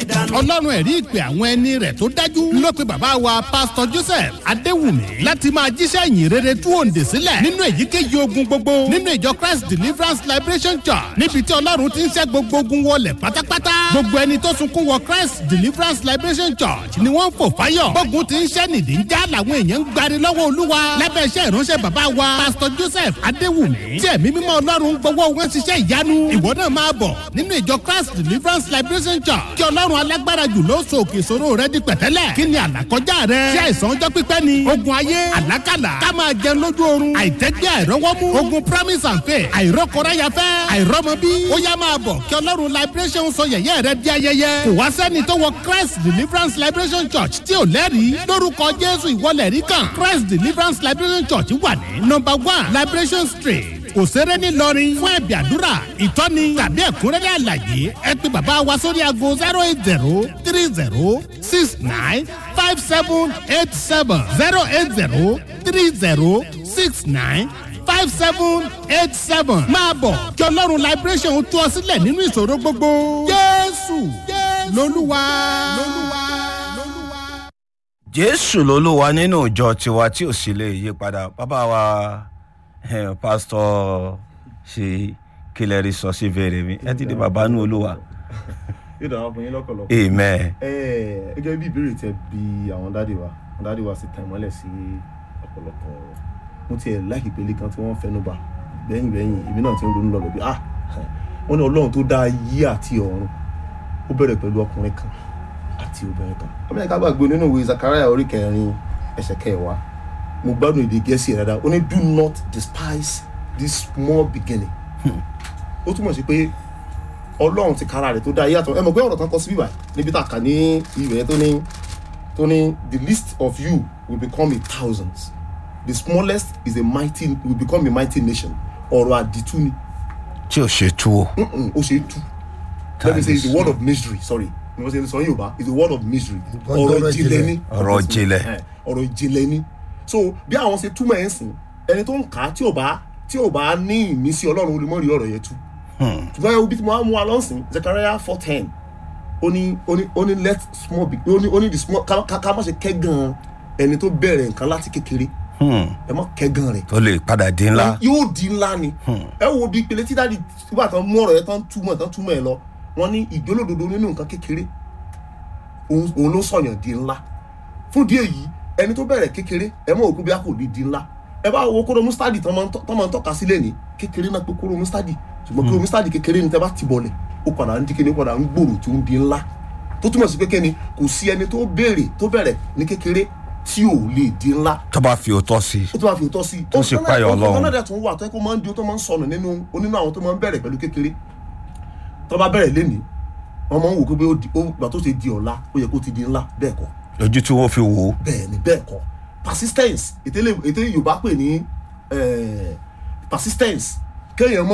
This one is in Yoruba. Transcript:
dànù. ọlọ́run ẹ̀rí ìpè àwọn ẹni rẹ̀ tó dájú ló pe bàbá wa pásítọ̀ joseph adéwùmí láti máa jíṣẹ́ ìyìn rere tú òǹdè sílẹ̀ nínú èyíkéyìí ogun gbogbo nínú ìjọ christ deliverance liberation church níbi tí ọlọ́run ti ń ṣẹ́ gbogbo ogun wọlé pátápátá gbogbo ẹni tó sunkún wọ christ deliverance liberation church ni wọ́n ń fò fáyọ̀ gbógun ti ń ṣẹ́ nìdí ń já làwọn èèyàn ń gbari lọ́wọ́ olúwa lábẹ́ iṣẹ́ ìránṣẹ́ bàbá wa pásítọ̀ joseph adéwùmí tí ẹ̀mí mímọ́ ọlọ́run gbowó wọn ṣiṣẹ́ ìyanu ìwọ náà máa bọ̀ nínú ìjọ christ deliverance liberation church kí ọlọ́run alágbára jù ló so òkè ìṣòro rẹ di pẹ̀tẹ́lẹ̀ kí ni àlàkọjá rẹ ṣé àìsàn ọjọ́ pípẹ́ ni ogun ayé àlákàlà ká máa jẹun lójú oorun àìtẹ́gbẹ́ àìrọ́wọ́mú ogun promise and faith àìrọ́kọ̀ráyafẹ́ àìrọ́mọbí ó yá máa bọ̀ kí ọlọ́run liberation sọ yẹ̀yẹ́ rẹ di ayẹyẹ kò wá sẹ́ni tó wọ christ deliverance liberation church tí ò lẹ́rìí lórúkọ jésù ìwọlẹ̀ rí kan christ deliverance liberation church wà ní number one liberation street òṣèré ńìlọrin fún ẹ̀bì àdúrà ìtọ́ni tàbí ẹ̀kúnrẹ́rẹ́ àlàyé ẹ pé bàbá wa sórí aago zero eight zero three zero six nine five seven eight seven zero eight zero three zero six nine five seven eight seven máa bọ̀ kí ọlọ́run liberation tú ọ sílẹ̀ nínú ìṣòro gbogbo jésù lolúwa. jésù lolúwa nínú ìjọ tiwa tí ò sì lè yí padà bàbá wa eh, pásítọ̀ ṣe kílẹ̀ rí sọ sí fèrè mi ẹ ti di bàbá nù olúwa yóò dára fún yín lọ́kọ̀lọ́kọ̀. amen Ẹ, gẹ́gẹ́ bí ìbéèrè tẹ bí àwọn dáàdì wa àwọn dáàdì wa sì tàn mọ́lẹ̀ sí ọ̀pọ̀lọpọ̀ ọ̀rọ̀ mo tiẹ̀ láìkí pélé kan tí wọ́n fẹnu bà lẹ́yìn lẹ́yìn èmi náà ti ń ronú lọ bẹ̀bí ah wọ́n ní ọlọ́run tó dá ayé àti ọ̀run ó bẹ̀rẹ̀ pẹ̀lú ọkùnrin kan àti obìnrin kan ọmọ ẹ̀ka gbàgbé nínú ìwé zakaria orí kẹrin ẹsẹ̀ kẹwàá mo gbádùn èdè gẹ̀ẹ́sì rẹ̀ dáadáa ó ní do not despise this small beginning ó túmọ̀ sí pé ọlọ́run ti kára rẹ̀ tó dá ayé àtọ̀ ẹ mọ̀ pé ọ̀rọ̀ kan kọ sí bíbá níbi tá a kà ní ìwé tó ní tó ní the least of you will become a thousands the smallest is a mighty will become a mighty nation ọ̀rọ̀ àdìtú ni tí ò ṣe tú o Mm-mm, ó ṣe é tú let me say it's a word of mystery sorry ni wọ́n ṣe sọ yorùbá it's a word of mystery ọ̀rọ̀ ìjìnlẹ̀ ni Ọ̀rọ̀ ìjìnlẹ̀. Eh, ọ̀rọ̀ ìjìnlẹ̀ ni so bí àwọn ṣe túmọ̀ ẹ̀ ń sìn ẹni tó ń kà á tí ò bá tí ò bá ní ìmísí ọlọ́run ó lè mọ̀ rí ọ̀rọ̀ yẹn tú ṣùgbọ́n ẹ wo bí tí mo á mú wa lọ́sìn zechariah four ten ó ní ó ní ó ní let small be ó ní ó ní the small ká ká ká má ṣe kẹ́gàn ẹni tó bẹ̀rẹ̀ nǹkan láti kékeré ẹ má kẹ́gàn rẹ̀ tó lè padà di ńlá yóò di ńlá ni ẹ wo bí ìpele tí dáàdi nígbà tán mú ọ̀rọ̀ yẹn tán túmọ̀ tán túmọ̀ ẹ lọ wọ́n ní ìjólódodo nínú nǹkan kékeré òun òun ló sọ̀yàn di ńlá fún díẹ̀ yìí ẹni tó bẹ̀rẹ̀ kékeré ẹ mọ̀ òkú bí a kò lè di ńlá ẹ bá wo kóró mustadi tán máa ń tọ́- tán máa ń tọ́ka sílẹ̀ ní kékeré náà pé kóró mustadi ṣùgbọ́n kóró mustadi kékeré ni tẹ́ bá ti bọ̀lẹ̀ ó padà ń di kíni ó padà ń gbòòrò tí ó ń di ńlá tó túmọ̀ sí pé kẹ́ni kò sí ẹni tó béèrè tó bẹ̀rẹ̀ ní kékeré tí ò lè di ńlá tó bá fi òótọ́ sí i ó tún máa fi òótọ́ sí i. Tó sì páyọ̀ Ọlọ́run. ọ̀kan náà dẹ̀ tún wà tó yẹ kó máa ń di ó tó máa ń sọnù nínú onínú àwọn tó máa ń bẹ̀rẹ̀ pẹ̀lú kékeré tó bá bẹ̀rẹ̀ lénìí wọ́n máa ń wò pé ó di- ó gbà tó ṣe di ọ̀la ó yẹ kó ti di ńlá bẹ́ẹ̀ kọ́ lójú tí wọ́n fi wò ó bẹ́ẹ̀ ni bẹ́ẹ̀ kọ́ persistence ètè lè- ètè yorùbá pè ní eh, persistence kéèyàn mọ́